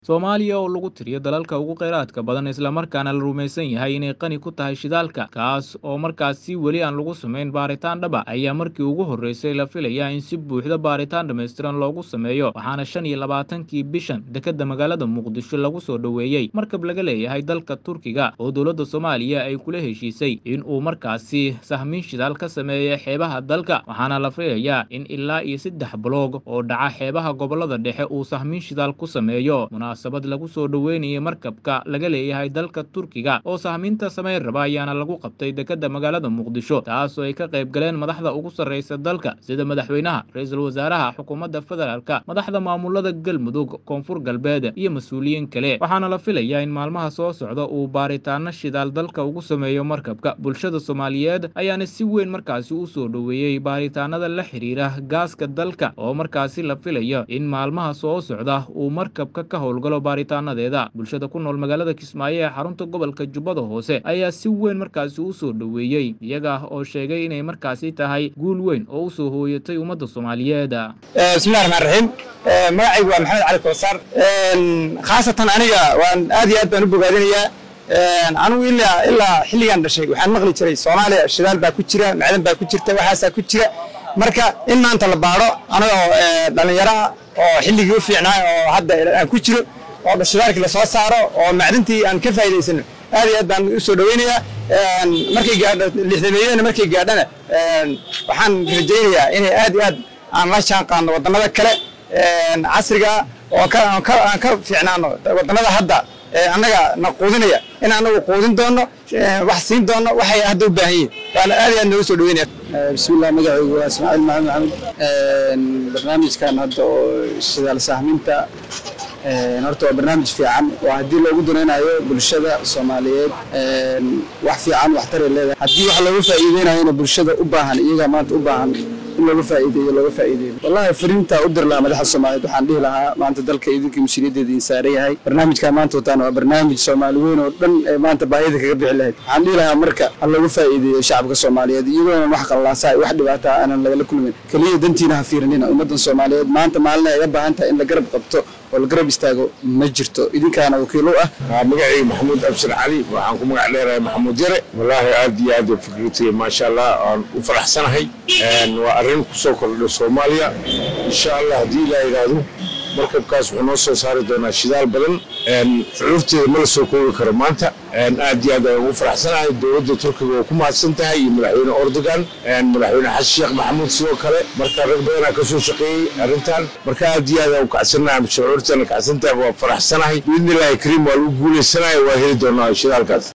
Soomaaliya oo lagu tiriyo dalalka ugu kheyraadka badan islamarkaana la rumaysan yahay inay qani ku tahay shidaalka kaas oo markaasi weli aan lagu samayn baaritaan dhab ah ayaa markii ugu horreysay la filayaa in si buuxda baaritaan dhammaystiran loogu sameeyo waxaana shan iyo labaatankii bishan dekedda magaalada muqdisho lagu soo dhoweeyey markab laga leeyahay dalka turkiga oo dowladda soomaaliya ay kula heshiisay in uu markaasi sahmin shidaal ka sameeyo xeebaha dalka waxaana la filayaa in ilaa iyo saddex baloog oo dhaca xeebaha gobollada dhexe uu sahmin shidaal ku sameeyo munaasabad lagu soo dhoweynayay markabka laga leeyahay dalka turkiga oo sahminta samayn raba ayaana lagu qabtay dekedda magaalada muqdisho taas oo ay ka qayb galeen madaxda ugu sarreysa dalka sida madaxweynaha ra-iisul wasaaraha xukuumadda federaalka madaxda maamulada galmudug koonfur galbeed iyo mas-uuliyiin kale waxaana la filayaa in maalmaha soo socda uu baaritaano shidaal dalka ugu sameeyo markabka bulshada soomaaliyeed ayaana si weyn markaasi u soo dhoweeyey baaritaanada la xiriira gaaska dalka oo markaasi la filayo in maalmaha soo socda uu markabka ka howlgalo baaritaanadeeda bulshada ku nool magaalada kismaayo ee xarunta gobolka jubbada hoose ayaa si weyn markaasi u soo dhoweeyey iyaga oo sheegay inay markaasi tahay guul weyn oo u soo hooyatay ummadda soomaaliyeed bismillahi raxmaan raxiim magacaygu waa maxamed cali kowsar khaasatan aniga waan aad iyo aad baan u bogaadinayaa anigu ilaa ilaa xilligan dhashay waxaan maqli jiray soomaaliya shidaal baa ku jira macdan baa ku jirta waxaasaa ku jira marka in maanta la baadho anagoo dhallinyaro ah oo xilligii u fiicnaa oo hadda aan ku jiro oo shidaalkii lasoo saaro oo macdintii aan ka faa'iidaysano aad iyo aad baan u soo dhoweynayaa markay gaadho lixdameeyadana markay gaadhana waxaan rajaynayaa inay aad iyo aad aan la jaan qaadno waddamada kale casriga oo aan ka fiicnaano waddamada hadda annaga na quudinaya in anagu quudin doono wax siin doono waxay hadda u baahan yihin waana aad iyo aad noogu soo dhaweynaya bismillah magacaygu waa ismaaciil maxamed maxamed barnaamijkan hadda oo shidaal sahminta horta waa barnaamij fiican waa haddii loogu danaynayo bulshada soomaaliyeed wax fiican waxtaray leedahay haddii wax looga faa'iideynayona bulshada u baahan iyaga maanta u baahan in looga faa'iideeyo looga faa'iideeyo wallahi fariinta u dir lahaa madaxda soomaaliyeed waxaan dhihi lahaa maanta dalka idinkii mas-uuliyaddeeda idin saaran yahay barnaamijkan maanta wataan waa barnaamij soomaali weyn oo dhan ee maanta baahida kaga bixi lahayd waxaan dhihi lahaa marka ha looga faa'iideeyo shacabka soomaaliyeed iyagoona wax qallaasaa wax dhibaata aanan lagala kulmin keliya dantiina ha fiirinina ummaddan soomaaliyeed maanta maalin ay ga baahan tahay in la garab qabto oo la garab istaago ma jirto idinkaana wakiil u ah waa magacayga maxamuud abshir cali waxaan ku magac dheerahay maxamuud yare wallaahi aad iyo aad fikirtay maasha allah aan u faraxsanahay waa arrin kusoo kordha soomaaliya insha allah haddii ilaa yidhaahdo markabkaas wuxuu noo soo saari doonaa shidaal badan shucuurteeda ma la soo koobi karo maanta aad iyo aad ayaan ugu faraxsanahay dowladda turkiga oo ku mahadsan tahay iyo madaxweyne ordogan madaxweyne xasan sheekh maxamuud sidoo kale marka rag badanaa ka soo shaqeeyey arrintan marka aad iyo aad aan u kacsanahay shucuurteena kacsantahay waa faraxsanahay biidni illaahi kariim waa lagu guulaysanaya waa heli doonaa shidaalkaas